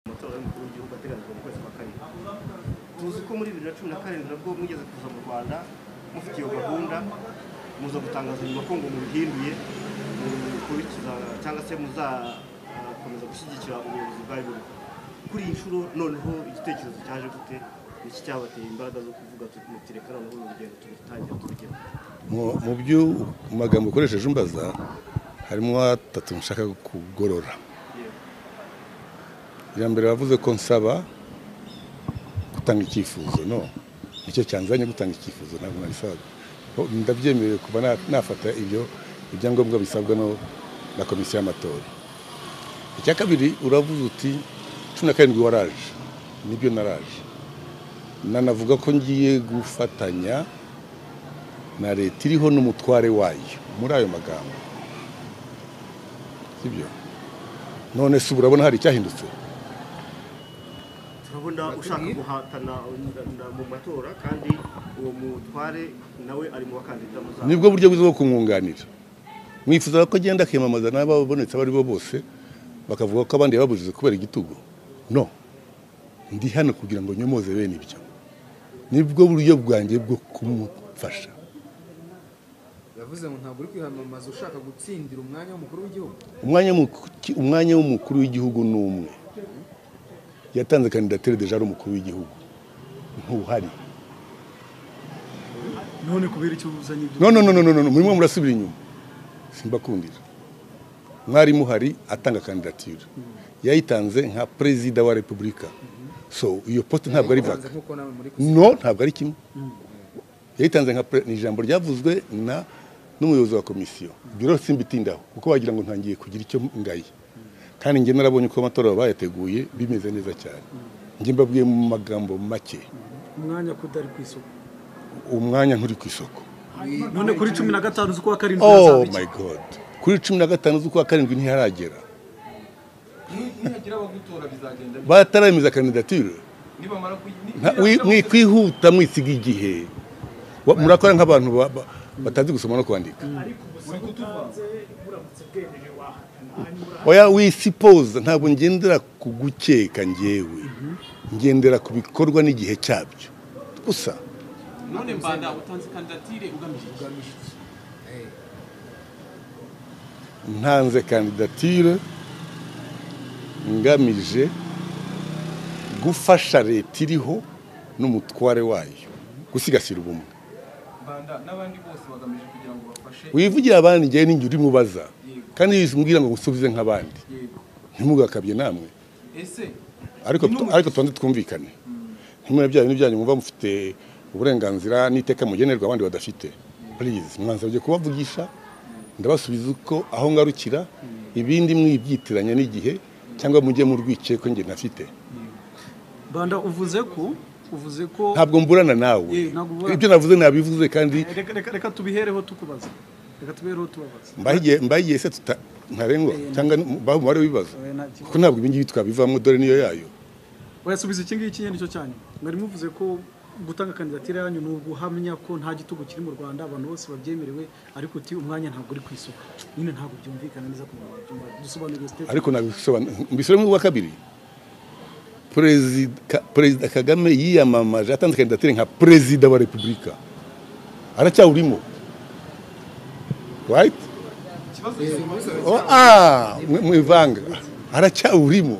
amatora y'umukuru w'igihugu ateganijwe mu kwezi kwa karindwi tuzi ko muri bibiri na cumi na karindwi nabwo mwigeze kuza mu rwanda mufite iyo gahunda muza gutangaza nyuma ko ngo mubihinduye mubikurikiza cyangwa se muzakomeza gushyigikira ubuyobozi bwa buri kuri iyi nshuro noneho igitekerezo cyaje gute iki cyabateye imbaraga zo kuvuga tuti reka noneho uru rugendo turutangira turugera mu byo magambo ukoresheje umbaza harimo atatu nshaka kugorora iya mbere wavuze ko nsaba gutanga icyifuzo no nicyo cyanzanye gutanga icyifuzo ntabwo nabisaga ndabyemerewe kuba nafata ibyo ibyangombwa bisabwa na komisiyo y'amatora icya kabiri uravuze uti cumi na karindwi waraje nibyo naraje nanavuga ko ngiye gufatanya na leta iriho n'umutware wayo muri ayo magambo sibyo none se urabona hari icyahindutse turabona ushaka guhatana mu matora kandi uwo mutware nawe ari mu bakandida muzaba nibwo buryo bwiza bwo kumwunganira mwifuza ko agenda akiyamamaza n'ababonetse abo ari bo bose bakavuga ko abandi babuze kubera igitugu no ndi hano kugira ngo nyomoze bene ibyo nibwo buryo bwanjye bwo kumufasha yavuze ngo ntabwo uri kwiyamamaza ushaka gutsindira umwanya w'umukuru w'igihugu umwanya mu- umwanya w'umukuru w'igihugu ni umwe yatanze kandidatire deja ari umukuru w'igihugu ntuhari none kubera icyo uzanye ibyo no no no no no no murimo murasubira inyuma simbakundira mwari muhari atanga kandidatire yayitanze nka perezida wa repubulika so iyo poste ntabwo ari vaka Yabitanze nk'uko nawe muri kuzi- no ntabwo ari kimwe yayitanze nka pre- ni ijambo ryavuzwe na n'umuyobozi wa komisiyo ibyo rero simbitindaho kuko wagira ngo ntangiye kugira icyo ngaye kandi njye narabonye uko amatora bayateguye bimeze neza cyane njye mbabwiye mu magambo make umwanya kudari ku isoko umwanya nturi ku isoko none kuri cumi na gatanu z'ukwa karindwi oh hazaba iki? my god kuri cumi na gatanu z'ukwa karindwi ntiharagera nihagira abagutora bizagenda bite? bataremeza kandidatire nibamara kuyi- ni- Nta- nihagira wi- abagutora- mwikwihuta mwisiga igihe Wa- murakora nk'abantu ba- ba- batazi gusoma no kwandika uri kutuvanze oya wisipoza ntabwo ngendera ku gukeka ngewe ngendera ku bikorwa n'igihe cyabyo gusa none mbanda utanze kandidatire ugamije iki? ntanze kandidatire ngamije gufasha leta iriho n'umutware wayo gusigasira ubumwe mbanda n'abandi bose bagamije kugira ngo bafashe wivugira abandi njyewe n'ingihe uri mubaza kandi wizumbwira ngo ngusubize nk'abandi yego ntimugakabye namwe ese ariko ariko tubanze twumvikane ntimwe bya bintu byanyu mwumva mufite uburenganzira n'iteka mugenerwa abandi badafite purize mwansabye kubavugisha ndabasubiza uko aho ngarukira ibindi mwibyitiranya n'igihe cyangwa mujye murwikiye ko njye nafite banda uvuze ko uvuze ko ntabwo mburana nawe Ye, ntabwo mburana. ibyo navuze nabivuze kandi reka reka- reka tubihereho tukubaza reka tubihereho tubabaza mbaho igihe mbaho igihe se tuta ntarengwa cyangwa mbaho umubare w'ibibazo Oya, nta kibazo. kuko ntabwo ibi ngibi twabivamo dore niyo yayo wayasubiza iki ngiki nyine nicyo cyanyu mwari muvuze ko gutanga kandidatire yanyu ni uguhamya ko nta gitugu kiri mu rwanda abantu bose babyemerewe ariko uti umwanya ntabwo uri ku isoko nyine ntabwo byumvikana neza ku muntu wabyumva dusobanurire sitefani ariko nabisobanura mbisubiremo uwa kabiri perezida Ka- perezida kagame yiyamamaje atanze kandidatire nka perezida wa repubulika aracyawurimo right ikibazo gisobanutse oh, ah, mwe- mwivanga aracyawurimo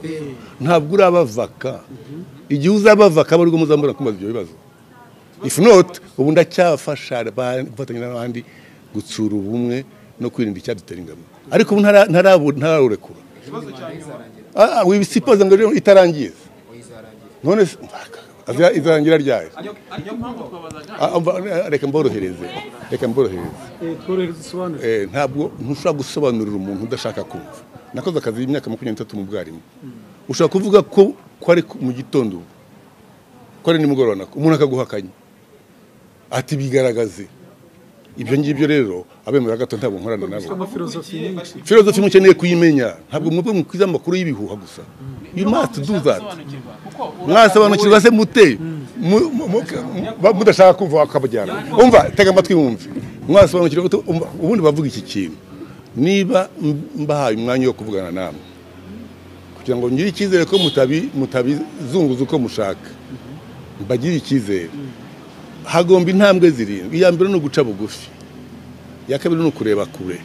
ntabwo urabavaka igihe uzabavaka aba ari bwo muzambona kumbaza ibyo bibazo if not ubu ndacyafasha ba- gufatanya n'abandi gutsura ubumwe no kwirinda icyadutera ingabo ariko ubu ntara- ntarabu- ntararurekura ikibazo cya nyuma izarangira Ah, wibisipoza ngo rero itarangiye oya izarangira none se azira- izarangira ryari ariko ariko impamvu twabazaga Ah, umva, reka mborohereze reka mborohereze tworohereza dusobanure Eh, ntabwo ntushobora gusobanurira umuntu udashaka kumva nakoze akazi y'imyaka makumyabiri n'itatu mu bwarimu ushobora kuvuga ko ko ari ku- mu gitondo ubu ko ari nimugoroba nako umuntu akaguhakanya ati bigaragaze ibyo ngibyo rero abemera gato ntabwo nkorana nabo amafilozofi Abakurikiye nyinshi bashyigikiye- filozofi mukeneye kuyimenya ntabwo muve mukwiza amakuru y'ibihuha gusa you Niyo must mpamvu do dushaka that gusobanukirwa, kuko mwasobanukirwa se mute Mu- mu- mu- ba- mudashaka kumva wakabajyana umva tega amatwi mwumve mwasobanukirwa utu- umva, ubundi bavuga iki kintu niba m- mbahaye umwanya wo kuvugana namwe kugira ngo ngire icyizere ko mutabi- mutabizunguza uko mushaka mbagire icyizere hagomba intambwe zirindwi iya mbere ni uguca bugufi iya kabiri ni ukureba kure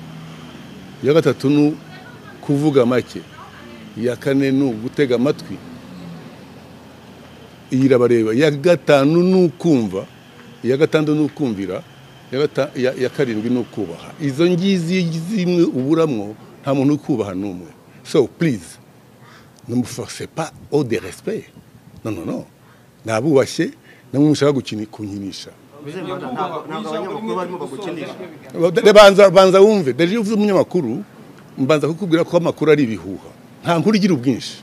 iya gatatu ni kuvuga make iya kane ni ugutega amatwi iyi irabareba iya gatanu ni ukumva iya gatandatu ni ukumvira iya gata- iya- iya karindwi ni ukubaha izo ngizi zimwe uburamwo nta muntu uri kubaha n'umwe so please ne me forcez pas au de respect non non non nabubashye namwe mushaka gukini- kunkinisha uzemera ntabwo ntabwo abanyamakuru barimo bagukinisha Re- banza banza wumve deje iyo uvuze umunyamakuru mbanza kukubwira ko amakuru ari ibihuha nta nkuru igira ubwinshi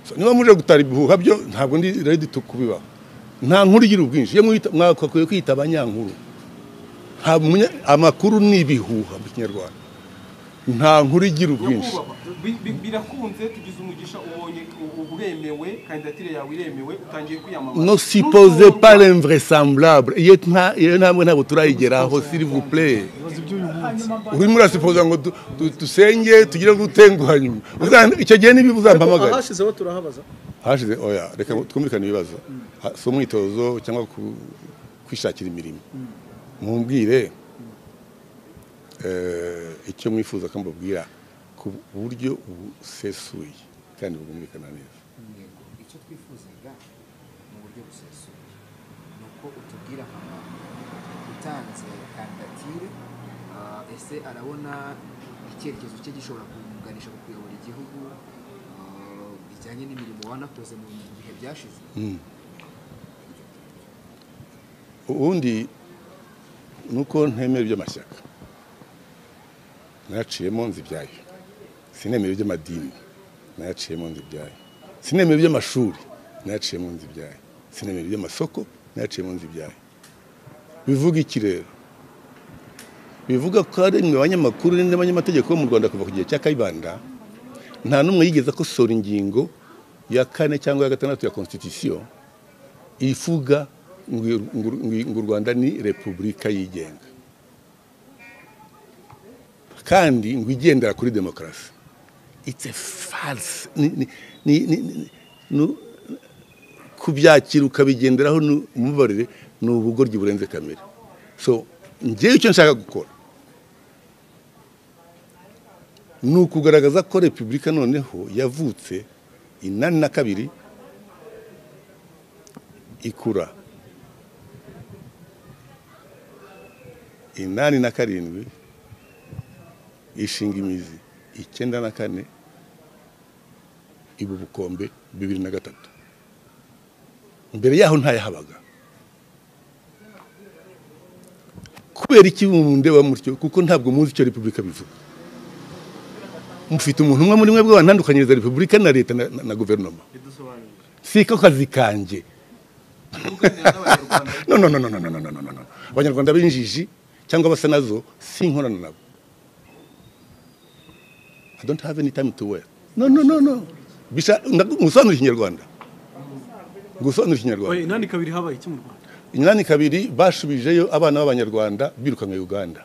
So, niba muje gutara ibihuha byo ntabwo ndi ready to kubibaho nta nkuru igira ubwinshi iyo mwita mwakakwiye kwita abanyankuru nta munya- amakuru ni ibihuha mu kinyarwanda nta nkuru igira ubwinshi nyakubahwa bi- bi- birakunze tugize umugisha ubonye u- uremewe kandidatire yawe iremewe utangiye kwiyamamaza no supposez pas l'invraisemblable iyo nta iyo ntambwe ntabwo turayigeraho s'il vous plaît ibibazo by'uyu munsi urimo urasipoza ngo du- du- dusenge tugire gutenguha nyuma Uzan- icyo gihe niba uzampamagara ahashizeho turahabaza hashize oya reka twumvikane ibibazo Ha- si umwitozo cyangwa ku- kwishakira imirimo mumbwire eh, icyo mwifuza ko mbabwira ku buryo busesuye kandi bwumvikana neza Yego, icyo twifuzaga mu buryo busesuye ni uko utubwira mama utanze kandidatire ah, ese arabona icyerekezo cye gishobora kumuganisha ku kuyobora igihugu ah, bijyanye n'imirimo wanakoze mu bihe byashize ubundi ni uko ntemera iby'amashyaka nayaciyemo nzi ibyayo sinemera iby'amadini nayaciyemo nzi ibyayo sinemera iby'amashuri nayaciyemo nzi ibyayo sinemera iby'amasoko nayaciyemo nzi ibyayo bivuga iki rero bivuga ko hari mwe abanyamakuru n'abanyamategeko bo mu rwanda kuva ku gihe cya kayibanda nta n'umwe yigeze akosora ingingo ya kane cyangwa ya gatandatu ya constitution ivuga ngo ngo- ngo u rwanda ni repubulika yigenga kandi ngo igendera kuri demokarasi it's a false ni- ni- ni- ni- ni- nu- kubyakira ukabigenderaho nu- umubarire ni ubugoryi burenze kamere so ngewe icyo nshaka gukora ni ukugaragaza ko repubulika noneho yavutse inani na kabiri ikura inani na karindwi ishinga imizi icyenda na kane iba ubukombe bibiri na gatatu mbere yaho ntayahabaga kubera iki mundeba mutyo kuko ntabwo muzi icyo repubulika bivuga mufite umuntu umwe muri mwe bw'abantandukanyiriza repubulika na leta na, na, na guverinoma bidusobanurire si ko kazi kanjye tuganira n'abanyarwanda no no no no no no no no no no no abanyarwanda b'injiji cyangwa basa nazo si inkorano nabo i don't have any time to wear no no no no bisha ndagu- ngusobanurire ikinyarwanda ngusobanurire Oya, ikinyarwanda inani kabiri habaye iki mu rwanda inani kabiri bashubijeyo abana b'abanyarwanda birukanwe uganda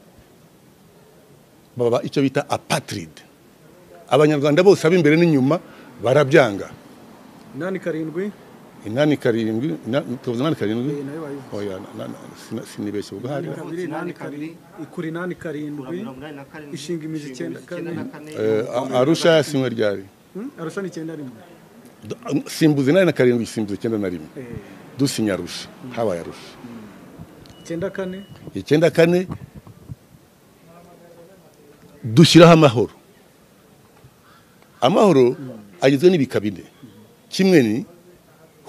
baba icyo bita apatrid abanyarwanda bose ab'imbere n'inyuma barabyanga inani karindwi inani karindwi ina- tuvuze inani karindwi Eh, nayo bayivuze. oya na- na- sina- sinibeshye ubwo hari kabiri inani kabiri ikura inani karindwi mirongo inani na karindwi Ishinga imizi icyenda na kane. kane Eh, A- arusha yasimwe ryari Hmm? arusha ni icyenda rimwe D- simbuza inani na karindwi simbuza icyenda na rimwe Eh, dusinya arusha habaye arusha icyenda kane icyenda kane dushyiraho amahoro amahoro agizwe n'ibika bine kimwe ni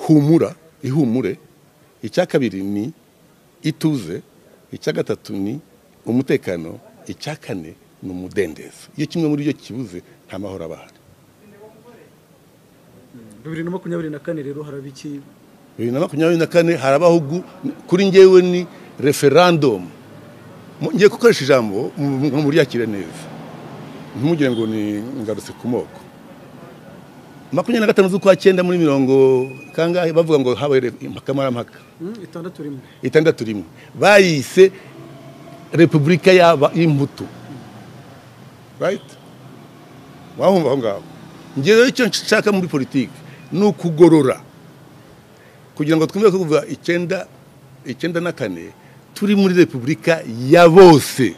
humura ihumure icya kabiri ni ituze icya gatatu ni umutekano icya kane ni umudendezo iyo kimwe muri byo kibuze nta mahoro aba ahari bibiri na makumyabiri na kane rero haraba iki bibiri na makumyabiri na kane harabaho gu- kuri njyewe ni referandumu Mu- ngiye gukoresha ijambo mu- mu- muryakire neza ntimugire ngo ni ngarutse ku moko makumyabiri na gatanu z'ukwa cyenda muri mirongo kangahe bavuga ngo habaye akamarampaka Hmm? itandatu rimwe itandatu rimwe bayise repubulika y'aba y'imbuto right wahumva aho ngaho njye rero icyo nshaka muri politiki ni ukugorora kugira ngo twumve ko kuva icyenda icyenda na kane turi muri repubulika ya bose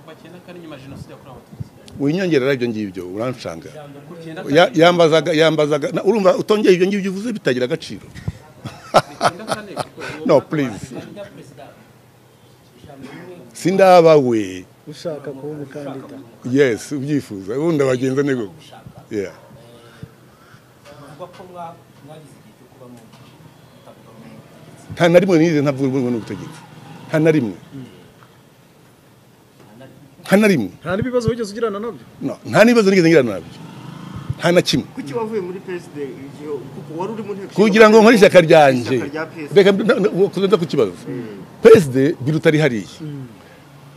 kuva cyenda kane nyuma ya jenoside yakorewe abatutsi winyongerera ibyo ngibyo uranshanga kuva icyenda Ya- yambazaga yambazaga na- urumva utongeye ibyo ngibyo uvuze bitagira agaciro icyenda kane kuko- no please sindaba we ushaka kuba umukandida yes ubyifuza ubundi abagenza ni gutya yeah bivugwa ko mwa- mwagize igihe cyo kuba mutavuga mu butegetsi nta na rimwe nize ntavuga urwego n'ubutegetsi nta na rimwe nta na rimwe nta n'ibibazo wigeze ugirana nabyo no nta n'ibibazo nigeze ngira nabyo nta na kimwe kuki wavuye muri PSD igihe kuko wari uri mu nteko kugira ngo nkore ishyaka ryanjye Ishyaka rya PSD. reka mbe- na- na- kuzenza ku kibazo perezida biruta ari hariya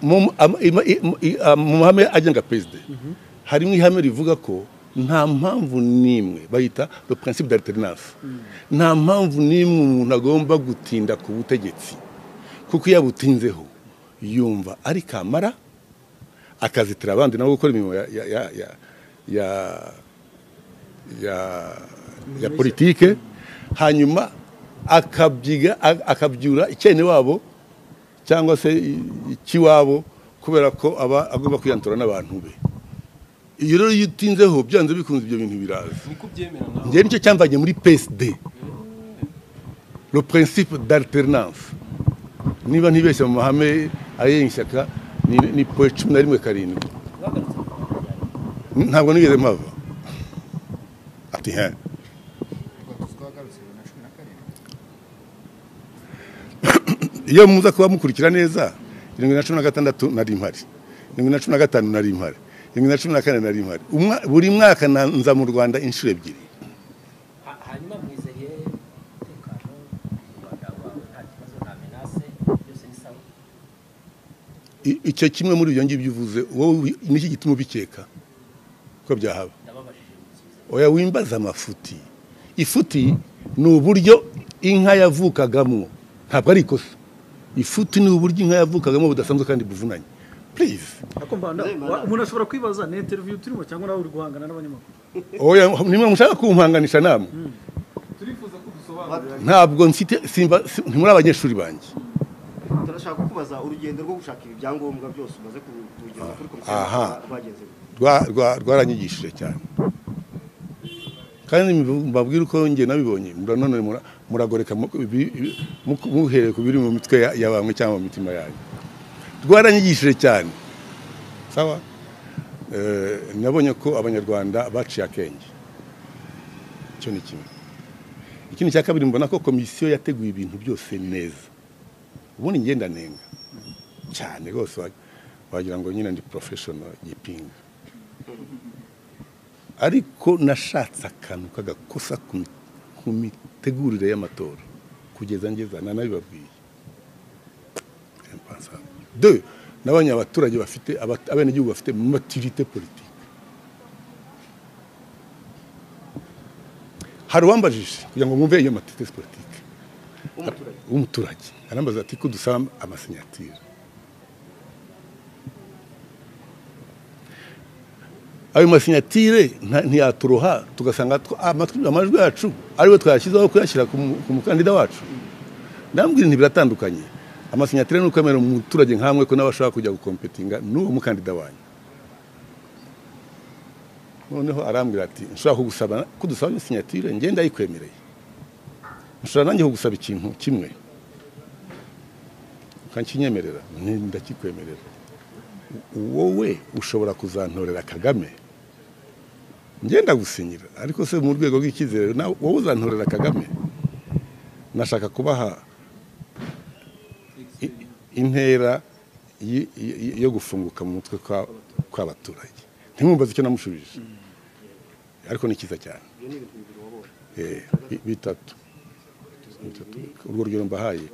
mu ama- ima- i- i- a- mu mahame agenga perezida harimo ihame rivuga ko nta mpamvu n'imwe bayita le principe d'alternance nta mpamvu n'imwe umuntu agomba gutinda ku butegetsi kuko iyo abutinzeho yumva ari kamara akazitira abandi nabo gukora imirimo ya ya ya ya, ya ya, ya politike hanyuma akabyiga a- akabyura icyene wabo cyangwa se i- ikiwabo kubera ko aba agomba kwiyantura n'abantu be iyo rero iyo utinzeho byanze bikunze ibyo bintu biraza ni kubyemera nawe njye nicyo cyamvanye muri PSD le principe d'alternance niba ntibeshya mu mahame agenga ishyaka ni, ni poe cumi na rimwe karindwi mwagarutse ku bikorwa byanyu ntabwo nigeze mpava ati he rwatuzi twagarutse bibiri na cumi na karindwi iyo muza kuba mukurikira neza irindwi na cumi na gatandatu nari mpari irindwi na cumi na gatanu nari mpari irindwi na cumi na kane nari mpari Umwa- buri mwaka na- nza mu rwanda inshuro ebyiri Ha- hanyuma mwizeye umutekano mu rwanda wawe nta kibazo nta menase byose ni sawa I- icyo kimwe muri ibyo ngibyo uvuze wowe ubi- niki gituma ubikeka ko byahaba ndababajije musubize oya wimbaza amafuti ifuti ni uburyo inka yavukagamo ntabwo ari ikosa ifuti ni uburyo inka yavukagamo budasanzwe kandi buvunanye please ariko mbanda wa- umuntu ashobora kwibaza ni interiviyu turimo cyangwa nawe uri guhangana n'abanyamakuru oya nimwe mushaka kumpanganisha namwe turifuza ko dusobanurira ntabwo mfite simba si- ntimuri abanyeshuri banjye turashaka kubaza urugendo rwo gushaka ibi byangombwa byose umaze ku- kugeza kuri komisiyo Aha. y'amatora rwageze Rwa- rwa- rwaranyigishije cyane kandi mbivu- mbabwira uko njye nabibonye mura- none mura- muragoreka mu- ibi- ibi- mu- muhereye ku biri mu mitwe ya- ya bamwe cyangwa mu mitima yanyu rwaranyigishije cyane sawa Eh, nabonye ko abanyarwanda baciye akenge icyo ni kimwe ikindi cya kabiri mbona ko komisiyo yateguye ibintu byose neza ubundi njye ndanenga cyane rwose wa- wagira ngo nyine ndi professional gipinga ariko nashatse akantu k'agakosa ku mi- ku mitegurire y'amatora kugeza ngeza nanabibabwiye impensable. Deux, nabonye abaturage bafite abat- abenegihugu bafite maturité politique hari uwambajije kugira ngo mwumve iyo maturité politique umuturage w'umuturage arambaza ati ko dusaba amasinyatire ayo masinyatire nta- ntiyaturoha tugasanga tw- amatwi- amajwi yacu ariwe twayashyizeho kuyashyira ku mu- ku mukandida wacu ndambwira ibintu biratandukanye amasinyatire ni uko amera umuturage nkamwe ko nawe ashobora kujya gukompetinga n'uwo mukandida wanyu noneho arambwira ati nshobora kugusaba ko dusaba amasinyatire njye ndayikwemereye nshobora nanjye kugusaba ikintu kimwe ukakinyemerera Nti, ndakikwemerera wowe ushobora kuzantorera kagame ngenda gusinyira ariko se mu rwego rw'icyizere nawe wowe uzantorera kagame nashaka kubaha i- intera y- y- yo gufunguka mu mutwe kwa- kw'abaturage ntimwumbaze icyo namushubije ariko ni cyiza cyane ibyo ni ibintu bibiri wabonye Eh, bi- bitatu bitatu urwo rugero mbahaye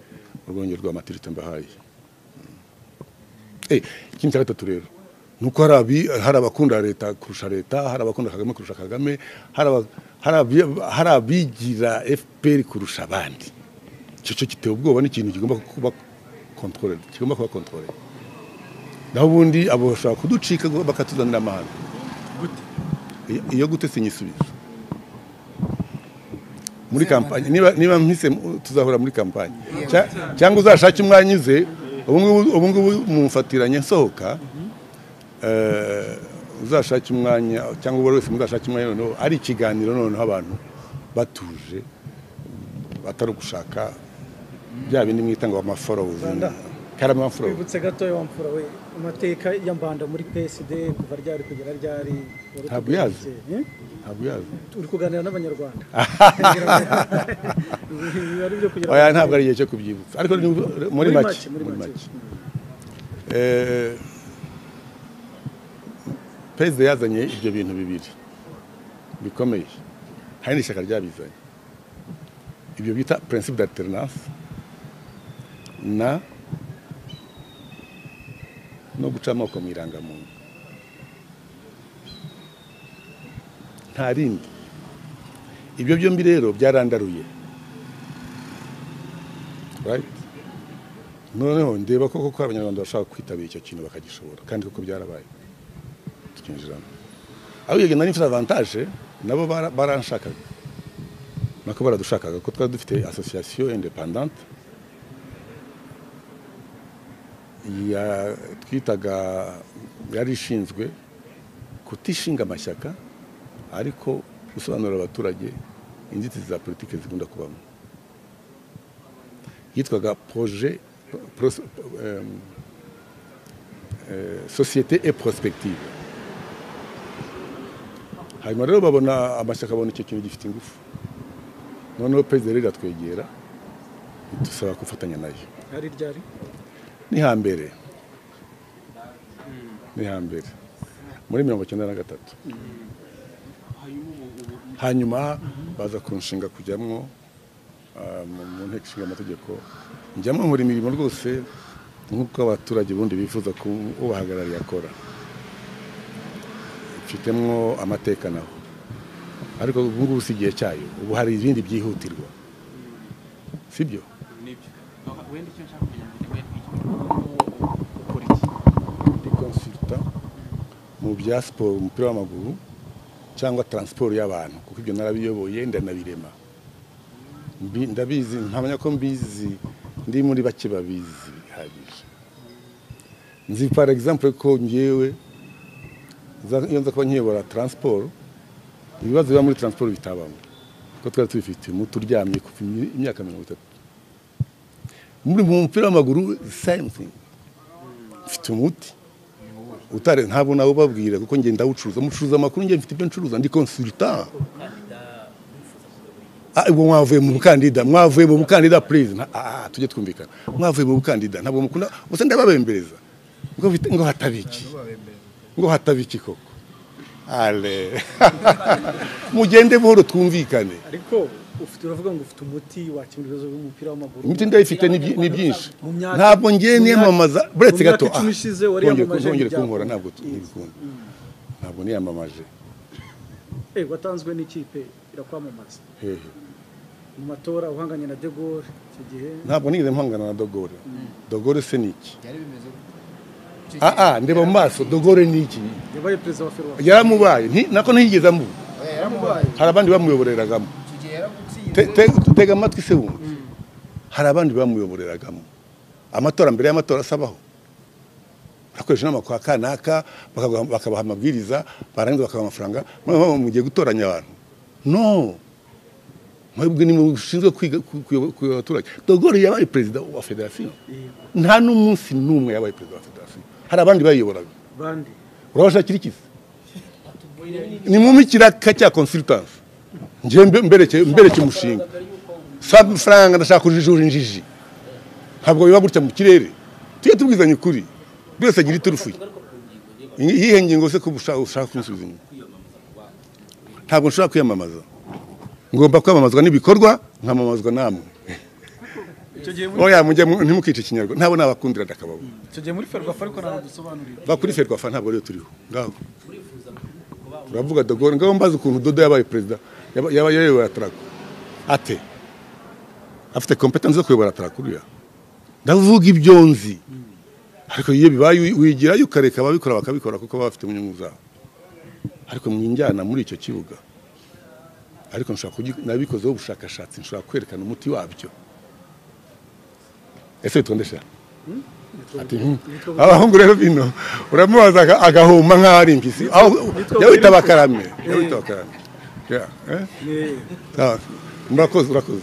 urwongero rwa matirite mbahaye Eh, ikindi cya gatatu rero ni uko hari abi- hari abakunda leta kurusha leta hari abakunda kagame kurusha kagame hari aba- hari abi- hari abigira fpr kurusha abandi icyo cyo giteye ubwoba ni ikintu kigomba kuba kontrole kigomba kuba kontrole naho ubundi abo bashobora kuducika bakatuzanira amahanga gute iyo- iyo gutese inyisubizo muri kampanye niba niba mpise mu- tuzahora muri kampanye Cya- cyangwa uzashake umwanya uze ubu ngubu- ubu ngubu mumfatiranye nsohoka eh, uzashake umwanya cyangwa uwo wese muzashake umwanya noneho ari ikiganiro noneho abantu batuje batari ugushaka bya bindi mwita ngo amaforozi Rwanda. karama forozi twibutse gatoya wamfura we amateka ya mbanda muri psd kuva ryari kugera ryari wari Ntabwo utubwira uyazi. iki? Eh? ntabwo uyazi uri kuganira n'abanyarwanda Biba ari ibyo kugira oya ngo- ntabwo ari igihe cyo kubyibutsa ariko ni muri make muri muri make make Eh, perezida yazanye ibyo bintu bibiri bikomeye hari n'ishyaka ryabizanye ibyo bita principe d'alternance na no guca amoko mu irangamuntu nta rindi ibyo byombi rero byarandaruye right noneho ndeba koko ko abanyarwanda bashaka kwitabira icyo kintu bakagishobora kandi koko byarabaye tukinjiramo aho iyo nari mfite avantage nabo bara- baranshakaga nako baradushakaga ko twari dufite association independante ya twitaga yari ishinzwe kutishinga amashyaka ariko gusobanurira abaturage inzitizi za politiki zikunda kubamo yitwaga projet pros- euh, euh, société et prospective hanyuma rero babona amashyaka abona icyo kintu gifite ingufu noneho perezida rero iratwegera idusaba gufatanya nayo hari ryari ni hambere ni hambere muri mirongo icyenda na gatatu hanyuma baza kunshinga kujyamo ah, mu- mu nteko ishinga amategeko njyamo nkora imirimo rwose nk'uko abaturage bundi bifuza ko ubahagarariye akora mfitemo amateka naho ariko ubu ngubu si igihe cyayo ubu hari ibindi byihutirwa sibyo nibyo wenda icyo nshaka kugira ngo ntiwe twikire ukora iki ndi consultant mu bya siporo umupira w'amaguru cyangwa transport y'abantu kuko ibyo narabiyoboye ndanabirema Mbi- ndabizi ntamenya ko mbizi ndi muri bake babizi bihagije nzi par exemple ko ngewe za- iyo nza kuba nkiyobora transport ibibazo biba muri transport bitabamo kuko twari tubifite umutu uryamye kuva imi- imyaka mirongo itatu muri mu mupira w'amaguru same thing mfite umuti utare ntabwo nawe ubabwira kuko ngenda ndawucuruza mucuruza amakuru ngenda mfite ibyo ncuruza ndi consultant Ah, ubwo mwavuye mu bukandida mwavuye mu bukandida please Nta- ah, ah, tujye twumvikana mwavuye mu bukandida ntabwo mukunda gusa ndababembereza ngo bite- ngo hataba iki ngo hataba iki koko ale mugende buhoro twumvikane ariko ufite uravuga ngo ufite umuti wakemura ibibazo by'umupira w'amaguru imiti ndayifite ni byi- ni byinshi Mu myaka- ntabwo ngiye mu myaka- niyamamaza buretse mu myaka gato icumi ah, ishize wari ntongere- yamamaje ntongere ibyago. kunkora ntabwo Yes. ntibikunda ntabwo niyamamaje Eh, watanzwe n'ikipe irakwamamaza hehe mu matora uhanganye na de Gaulle icyo gihe ntabwo nigeze mpangana na dogore dogore se ni iki byari bimeze gute Icyo gihe- aa ndeba mu maso dogore ni iki yabaye perezida wa ferwafa yaramubaye nti- nako ntiyigeze amuba Oya, yaramubaye hari abandi bamuyoboreragamo icyo gihe yaragutsinze Te- te- tega amatwi se wumva hari abandi bamuyoboreragamo amatora mbere y'amatora asabaho bakoresha inama kwa kanaka bakaguha- bakabaha amabwiriza barangiza bakabaha amafaranga murumva mugiye gutoranya abantu no mwebwe ni mushinzwe kwiga ku- kuyobo- kuyobora abaturage dogore yabaye perezida wa federasiyo nta n'umunsi n'umwe yabaye perezida wa federasiyo hari abandi bayiyoboraga bandi urabashakira ikizi ni mu mikiraka cya consultance njye mbe- mbereke mbereke umushinga si amafaranga ndashaka kujijura injiji ntabwo biba gutya mu kirere tujye tubwizanya ukuri buri wese agira iturufuye iyihe ngingo se ko ushaka ushaka kunsubiza inyuma ntabwo nshobora kwiyamamaza ngomba kwamamazwa n'ibikorwa nkamamazwa namwe icyo gihe muri oya mujye mu- ntimukice ikinyarwanda ntabwo nabakundira ndakababo icyo gihe muri ferwafa ariko ntabwo dusobanurira bakuri ferwafa ntabwo ariyo turiho ngaho turavuga dogore ngaho mbaza ukuntu dodo yabaye perezida yaba- yaba yayobora tarako ate afite kompetansi zo kuyobora tarako uriya ndavuga ibyo nzi ariko iyo bibaye wi- wigirayo ukareka ababikora bakabikora kuko baba bafite inyungu zabo ariko mwinjyana muri icyo kibuga ariko nshobora kugi- nabikozeho ubushakashatsi nshobora kwerekana umuti wabyo ese bitondesha ati "Hmm, abahungu rero bino uramubaza aga- agahuma nk'aho ari impyisi aho jya wita bakarame jya wita bakarame Yeah, eh? Ah, murakoze murakoze